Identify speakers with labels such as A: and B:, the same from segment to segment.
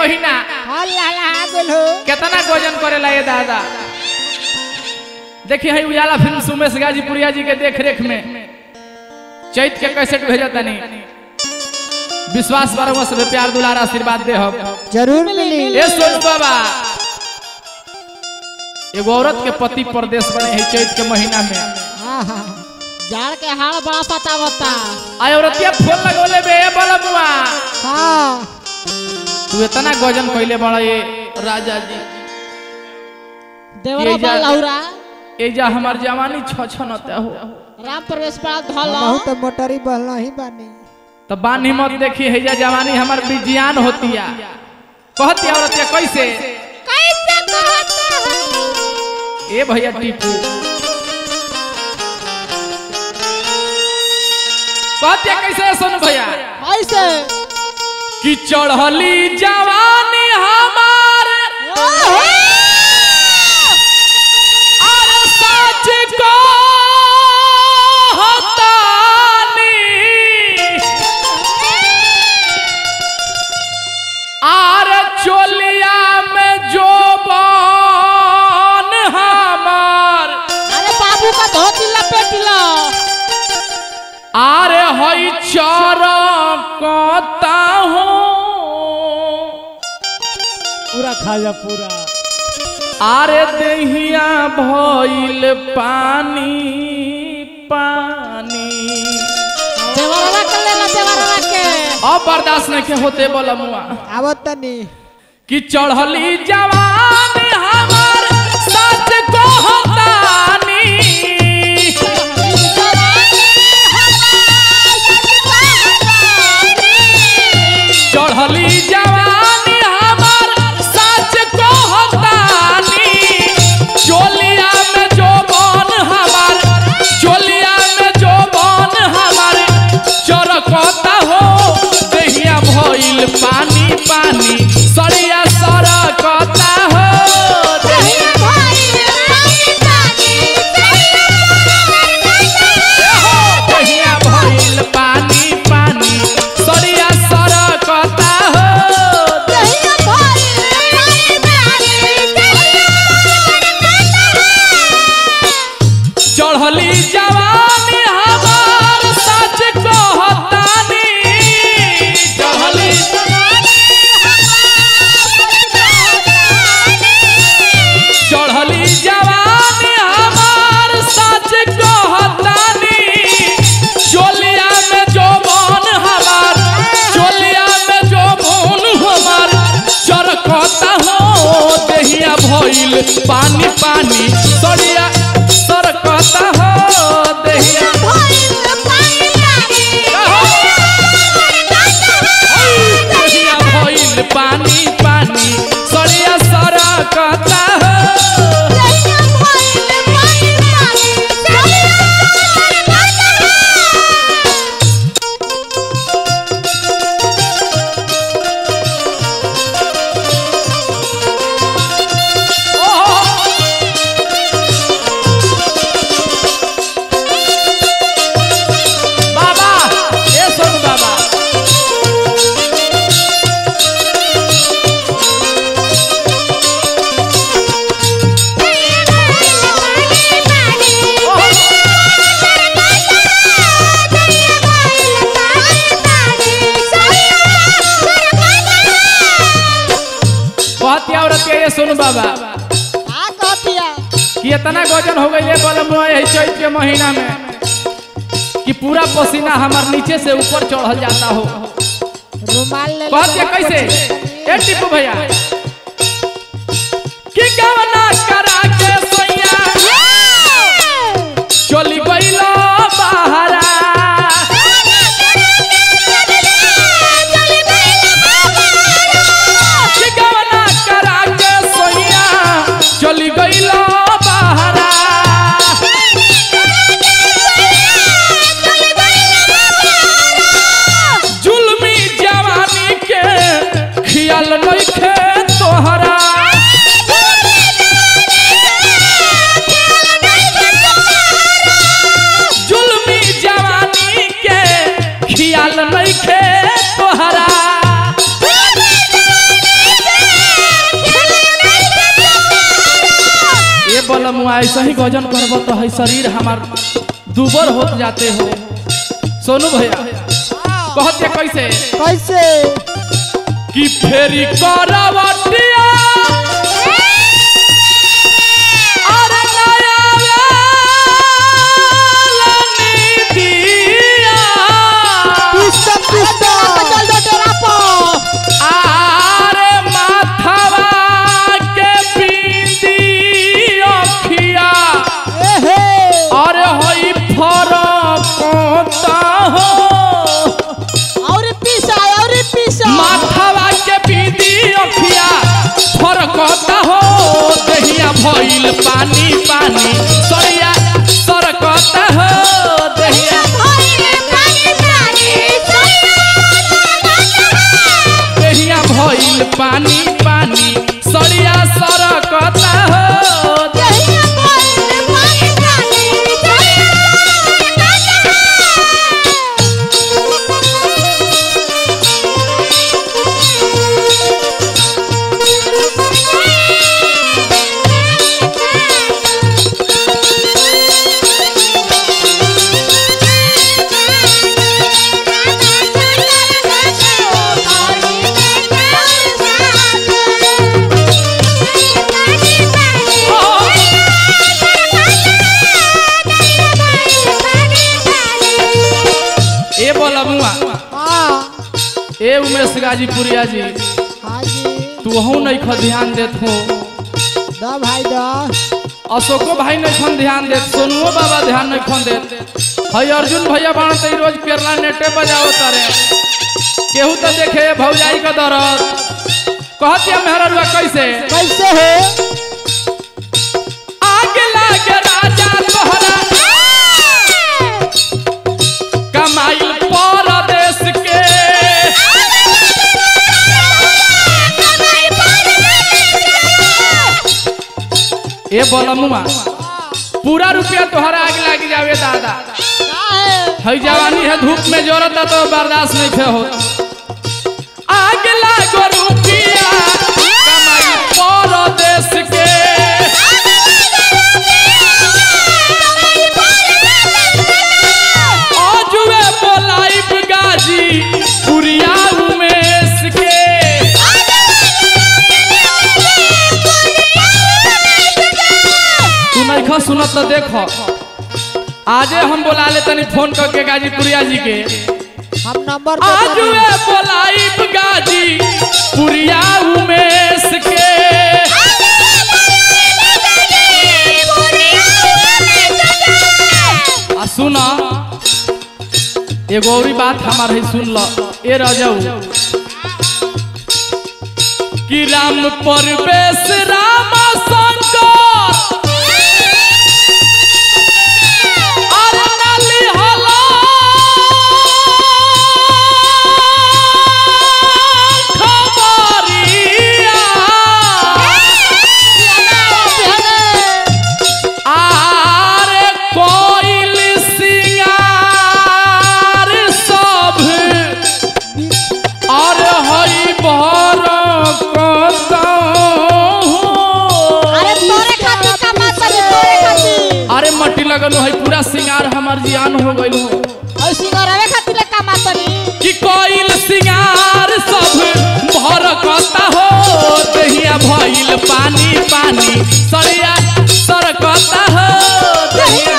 A: महीना
B: हाँ लाला आ गेल हो
A: कितना गोजन करेला ये दादा देखिए है उजाला फिल्म सुमेश गाजीपुरिया जी के देख रेख में चैत के कैसेट भेजा तनी विश्वास बारह से प्यार दुलार आशीर्वाद दे हम
B: जरूर मिली
A: ए सोनू बाबा एगो औरत के पति परदेश बने है चैत के महीना में
B: हाँ हाँ जाड़ के हाल बड़ा पता बता
A: आय औरतिया फोन लगोले बे ए बलमुआ
B: हाँ
A: तू इतना गजन कइले बड़ा ये राजा जी
B: देवरा
A: ये जा-
B: लौरा
A: एजा हमार जवानी छ छ नते हो
B: राम प्रवेश पाल धल
C: बहुत मोटरी बहला ही बानी
A: तो बानी मत देखी है जा जवानी हमार विज्ञान होतिया कहती औरतिया कैसे
B: कैसे कहता है
A: ए भैया टीपू कहतिया कैसे है सुन भैया
B: कैसे
A: कि चढ़ली जवानी हमार और सच को हतानी आर चोलिया में जो बन हमार
B: अरे बाबू का धोती लपेट लो
A: आरे हई चरकता हो
C: पूरा खा जा पूरा
A: आरे देहिया भइल पानी पानी
B: देवरवा के ले लो देवरवा के
A: अब बर्दाश्त नहीं के होते बोला मुआ
C: आवत तनी
A: कि चढ़ली जवान हमार सच को हतानी चढ़ली जवानी हमार सच को हतानी चोलिया में जो बन हमार चोलिया में जो बन हमार चरकता हो देहिया भइल पानी पानी सरिया सरकता हो देहिया देहिया भइल पानी पानी सरिया सरकता हो चढ़ली जवानी हमार सच कहतानी चढ़ली चढ़ली जवानी हमार सच कहतानी चोलिया में जो बन हमार चोलिया में जो बन हमार चरकता हो देहिया भइल पानी पानी सरिया सरकता हो देहिया देहिया भइल पानी पानी सरिया सरकता हो बाबा ए सोनू बाबा कहती औरत के ये सोनू बाबा
B: का कहतिया
A: कि इतना गजन हो गई बलम यही चैत के महीना में कि पूरा पसीना हमार नीचे से ऊपर चढ़ल जाता हो
B: रुमाल ले लो
A: कहते कैसे ए टिप्पू भैया कि गवना करा के सोइया चली गइलो बहरा कि गवना करा के सोइया चली गइलो बहरा जुल्मी जवानी के खियाल नइखे बोला मुआ ऐसा ही गजन करबो तो है शरीर हमार दुबर होत जाते हो सोनू भैया कहते कैसे
C: कैसे
A: कि फेरी करवटिया अरे नया वाली दिया
C: पिस्टन पिस्टन
B: चल दो तेरा पो
A: आरे माथवा के बिंदी अखिया
C: एहे
A: अरे होई फरकता हो
B: और पीसा और पीसा
A: माथवा के बिंदी अखिया फरकता हो दहिया भइल पानी पानी सरिया सरकता हो दहिया दहिया भइल पानी पानी सरिया सरकता हो ए बोला मुआ
C: हाँ
A: ए उमेश गाजीपुरिया जी
C: हाँ जी
A: तू हूँ नहीं ख ध्यान देत हो
C: दा भाई दा
A: अशोको भाई नहीं खन ध्यान देत सोनुओ बाबा ध्यान नहीं खन देत हई अर्जुन भैया बाण तो रोज केरला नेटे बजाओ तारे केहू तो देखे भौजाई का दरद कहतिया मेहरा रुआ कैसे
C: कैसे है
A: आगे लागे राजा तोहरा कमाई परदेश के ए बोलमुआ पूरा रुपया तोहरा आगे लाग जावे दादा हई जवानी है धूप में जोरत है तो बर्दाश्त नहीं थे हो आग लागो रुपया कमाई परदेश के आजुए बोलाइब गाजी पुरिया उमेश के तू नहीं खा सुनत तो देखो आजे हम बोला ले तनी फोन करके गाजीपुरिया जी के
C: हम नंबर दे
A: आज
C: देनी।
A: वे बोलाइब गाजी पुरिया उमेश के आ सुना एगो और बात हमार है सुन लो ए रजऊ कि राम परवेश राम शंकर अरे नाली हला खबरिया आरे कोइल सिंगार सब और हई भर
B: अरे तोरे खातिर कमाता रे तोरे खातिर
A: अरे मट्टी लगल है पूरा सिंगार हमार जियान हो गइल हो
B: और सिंगारवे खातिर कमाता रे
A: कि कोइल सिंगार सब भर कता हो दहिया भइल पानी पानी सरिया सरकता हो दहिया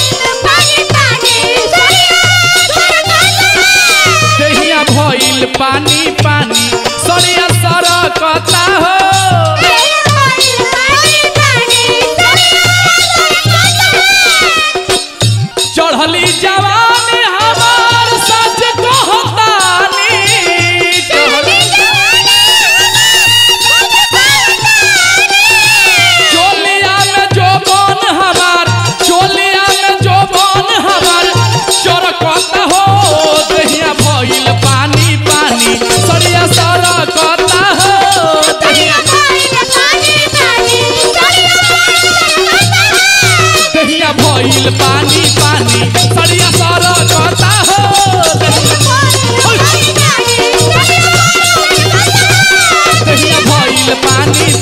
A: दहिया भइल पानी पानी सरिया सरकता हो चढ़ली जवानी हमार सच कहतानी चढ़ली चोलिया में जोबन हमार चोलिया में जोबन हमार चरकता हो दहिया भइल पानी पानी सरिया सरकता हो दहिया दहिया भइल पानी पानी सरिया सरकता हो दहिया दहिया भइल पानी